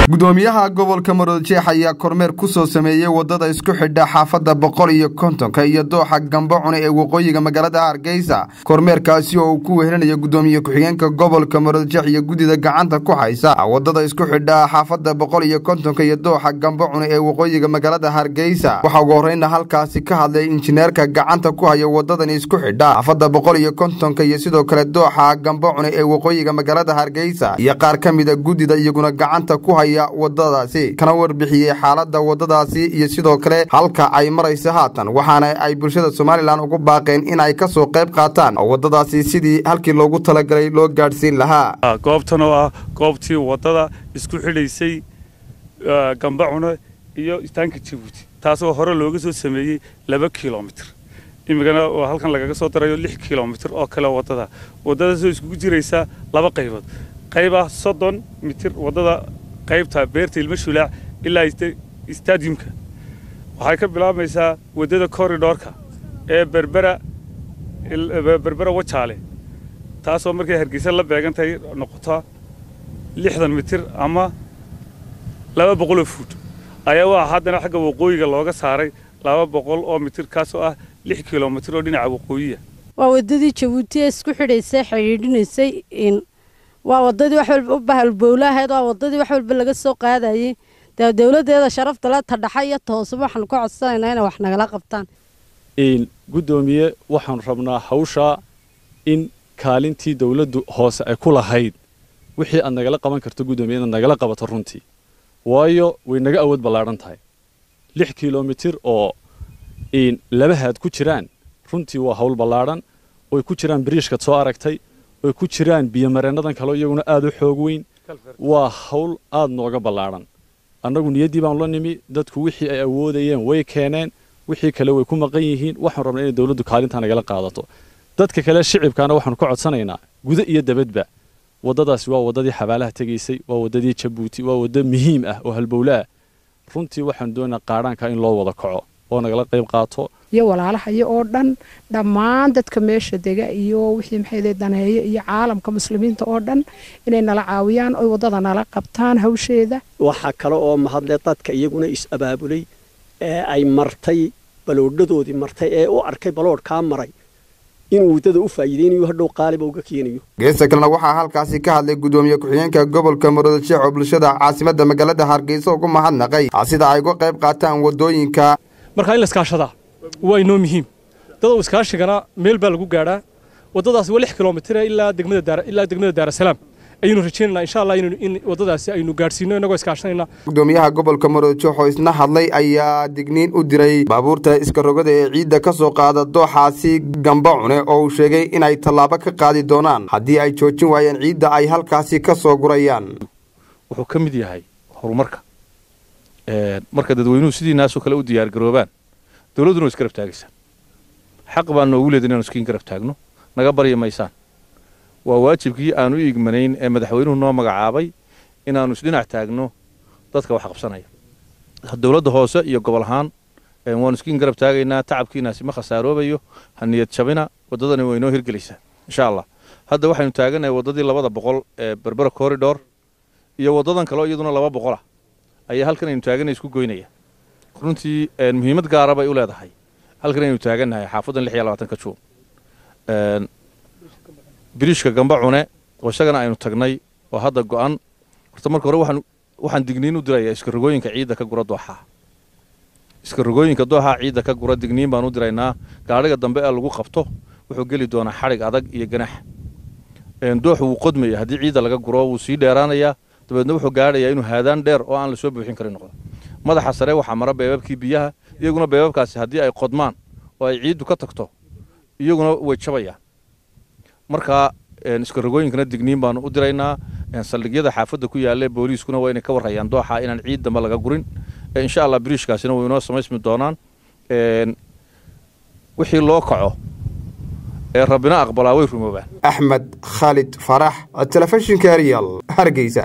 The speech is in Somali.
gudoomiyaha gobolka maroodjeex ayaa kormeer ku soo sameeyey wadada isku xidha xaafadda boqol iyo kontonka iyo dooxa gambo cune ee waqooyiga magaalada hargeysa kormeerkaasi oo uu ku wehelinayo gudoomiye ku-xigeenka gobolka maroodjeex iyo guddida gacanta ku haysa wadada isku xidha xaafadda boqol iyo kontonka iyo dooxa gambo cune ee waqooyiga magaalada hargeysa waxaa ugu horreyna halkaasi ka hadlay injineerka gacanta ku haya wadadani isku xidha xaafadda boqol iyo kontonka iyo sidoo kale dooxa gambo cune ee waqooyiga magaalada hargeysa iyo qaar ka mida guddida iyaguna gacanta ku haya wadadaasi kana warbixiyey xaalada wadadaasi iyo sidoo kale halka ay maraysa haatan waxaana ay bulshada somalilan ugu baaqeen in ay kasoo qayb qaataan wadadaasi sidii halkii loogu talagalay loo gaadhsiin lahaa goobtan oo ah goobtii wadada isku xidhaysay gambacuna iyo istaanka jabuuti taasoo hore looga soo sameeyey laba kilomitr imikana oo halkan lagaga soo darayo lix kilomitr oo kale wadada wadadaasoo iskugu jiraysa laba qaybood qayb ah soddon mitir wadada qaybta beerta ilmo shulaac ilaa stadiumka waxay ka bilaabmaysaa waddada corridorka ee berbera berbera wajaale taasoo markay hargeysa la beegantahay noqota lixdan mitir ama laba boqoloo fuud ayaa waa haddana xagga waqooyiga looga saaray laba boqol oo mitir kaasoo ah lix kilomitir oo dhinaca waqooyiya waa waddadii jabuuti ee isku xidhaysay xidhiidhinaysay waa wadadii wax walba u bahalbowla ahayd waa wadadii wax walba laga soo qaadayey dee dowladeeda sharafta le tadhaxa iyo toosaba waxaanu ka codsanaynaa inay wax nagala qabtaan guddoomiye waxaanu rabnaa hawshaa in kaalintii dowladdu hoose ay ku lahayd wixii aad nagala qaban karto guddoomiye inaad nagala qabato runtii waayo way naga awood ballaadhan tahay lix kilomitir oo laba haad ku jiraan runtii waa hawl ballaadhan oy ku jiraan biriishkaad soo aragtay oy ku jiraan biyomareennadan kaleo iyaguna aad u xoog weyn waa hawl aad nooga ballaadhan annagu niyaddii baanu la nimi dadku wixii ay awoodayeen way keeneen wixii kale way ku maqan yihiin waxaanu rabnaa inay dowladdu kaalintaa nagala qaadato dadka kale shicibkaana waxaanu ka codsanaynaa guda iyo dabadba waddadaasi waa waddadii xabaalaha tegaysay waa waddadii jabuuti waa waddo muhiim ah oo halbowla ah runtii waxaanu doonaynaa qaadhaanka in loo wada kaco oo nagala qayb qaato iyo walaalahaya oo dhan dhammaan dadka meesha dega iyo wixii maxay daneeyo iyo caalamka muslimiinta oo dhan inay nala caawiyaan oy waddada nala qabtaan hawsheeda waxaa kale oo mahadle dadka iyaguna is-abaabulay ee ay martay baloodhadoodii martay ee u arkay baloodhkaa maray inuu waddada u faa'iideynayo hadhow qaaliba uga keenayo geesta kalena waxaa halkaasi ka hadlay gudoomiye ku-xigeenka gobolka maroodasheex oo bulshada caasimadda magaalada hargeysa ugu mahadnaqay sida ay uga qayb qaataan waddooyinka markaa in la iskaashadaa waa inoo muhiim dadow iskaashigana meel baa lagu gaadhaa waddadaasi waa lix kilomitire ilaa degmada ilaa degmada daarasalaam ayaynu rajaynaynaa insha allah in waddadaasi aynu gaadhsiino innagoo iskaashanayna gudoomiyaha gobolka maroodjeex oo isna hadlay ayaa digniin u diray baabuurta iska rogada ee ciidda ka soo qaada dooxaasi gamba cune oo uu sheegay inay tallaabo ka qaadi doonaan haddii ay joojin waayeen ciidda ay halkaasi ka soo gurayaan wuxuu ka mid yahay horumarka marka dadweynuhu sidiinaasoo kale u diyaargaroobaan dowladduna way isgarab taagaysaa xaq baan noogu leedahay inaanu iskiin garab taagno naga barya maysaan waa waajibkii aan u igmanayn ee madaxweynuhu noo magacaabay inaannu isdhinac taagno dadka wax qabsanaya dowladda hoose iyo gobol ahaan waanu iskiin garab taagaynaa tacabkiinaasi ma khasaaroobayo ha niyad jabina waddadani way noo hirgelaysaa insha allah hadda waxaynu taaganahay waddadii labada boqol ee berbera corridor iyo waddadan kaleo iyaduna laba boqolah ayaa halkan aynu taaganay isku goynaya runtii muhiimad gaara bay u leedahay halkan aynu taagannahay xaafaddan lix iyo labaatanka juun biriishka gamba cune oo isagana aynu tagnay oo hadda go'an horta marka hore waxaan waxaan digniin u dirayaa iska rogooyinka ciidda ka gura dooxaa iska rogooyinka dooxaa ciidda ka gura digniin baan u diraynaa gaadhiga dambe ee lagu qabto wuxuu geli doonaa xadhig adag iyo ganax dooxu wuu qodmaya haddii ciidda laga guro wuu sii dheeraanayaa dabeedna wuxuu gaadhayaa inuu haadaan dheer oo aan la soo buuxin karin noqdo madaxa sare waxaa mara beebabkii biyaha iyaguna beebabkaasi haddii ay qodmaan oo ay ciiddu ka tagto iyaguna way jabayaan markaa iska rogooyinkana digniin baanu u diraynaa saldhigyada xaafadda ku yaalla booliiskuna waa inay ka warrayaan dooxa inaan ciid dambe laga gurin insha allah biriishkaasina way inoo samaysmi doonaan wixii loo kaco ee rabbina aqbalaa way rumoobaan axmed khaalid farax telefishinka arial hargeysa